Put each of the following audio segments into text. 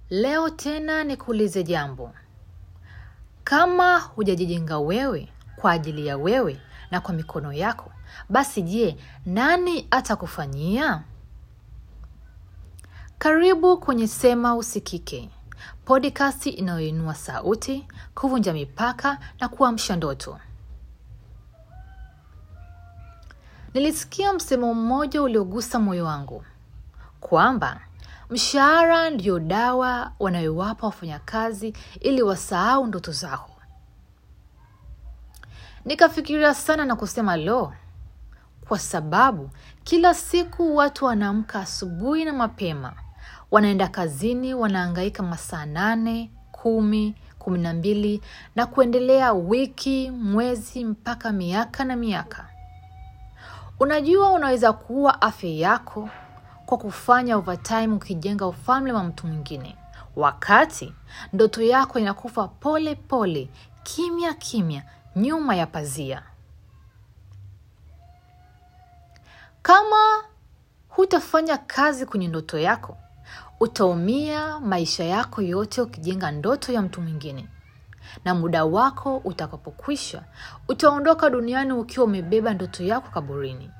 Leo tena nikuulize jambo. Kama hujajijenga wewe kwa ajili ya wewe na kwa mikono yako, basi je, nani atakufanyia? Karibu kwenye Sema Usikike, podcast inayoinua sauti, kuvunja mipaka na kuamsha ndoto. Nilisikia msemo mmoja uliogusa moyo wangu kwamba mshahara ndiyo dawa wanayowapa wafanyakazi ili wasahau ndoto zao. Nikafikiria sana na kusema lo, kwa sababu kila siku watu wanaamka asubuhi na mapema, wanaenda kazini, wanaangaika masaa nane, kumi, kumi na mbili na kuendelea, wiki, mwezi, mpaka miaka na miaka. Unajua, unaweza kuua afya yako kwa kufanya overtime ukijenga ufalme wa mtu mwingine, wakati ndoto yako inakufa pole pole, kimya kimya, nyuma ya pazia. Kama hutafanya kazi kwenye ndoto yako, utaumia maisha yako yote ukijenga ndoto ya mtu mwingine, na muda wako utakapokwisha, utaondoka duniani ukiwa umebeba ndoto yako kaburini.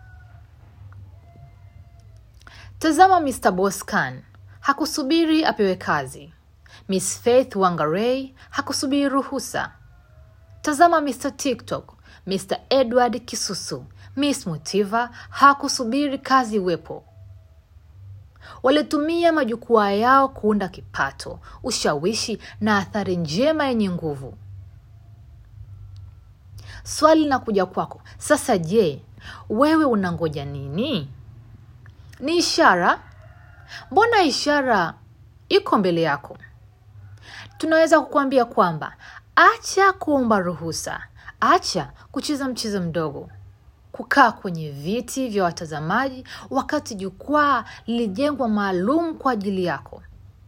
Tazama, Mr. Boss Khan hakusubiri apewe kazi. Miss Faith Wangarei hakusubiri ruhusa. Tazama Mr. TikTok, Mr. Edward Kisusu, Miss Motiva hakusubiri kazi iwepo. Walitumia majukwaa yao kuunda kipato, ushawishi na athari njema yenye nguvu. Swali linakuja kwako sasa, je, wewe unangoja nini? Ni ishara? Mbona ishara iko mbele yako? Tunaweza kukuambia kwamba acha kuomba ruhusa, acha kucheza mchezo mdogo, kukaa kwenye viti vya watazamaji wakati jukwaa lilijengwa maalum kwa ajili yako.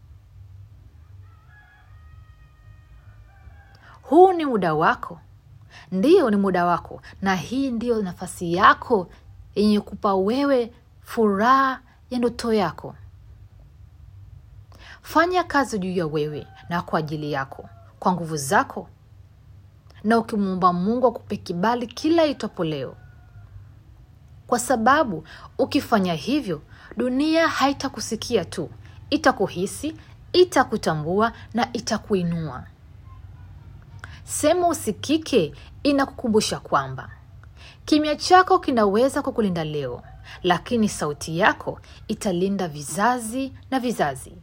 Huu ni muda wako, ndiyo, ni muda wako, na hii ndiyo nafasi yako yenye kupa wewe furaha ya ndoto yako. Fanya kazi juu ya wewe na kwa ajili yako, kwa nguvu zako, na ukimwomba Mungu akupe kibali kila itwapo leo, kwa sababu ukifanya hivyo, dunia haitakusikia tu, itakuhisi, itakutambua na itakuinua. Sema Usikike inakukumbusha kwamba kimya chako kinaweza kukulinda leo, lakini sauti yako italinda vizazi na vizazi.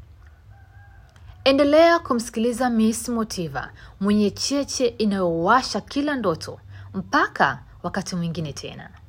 Endelea kumsikiliza Miss Motiva mwenye cheche inayowasha kila ndoto. Mpaka wakati mwingine tena.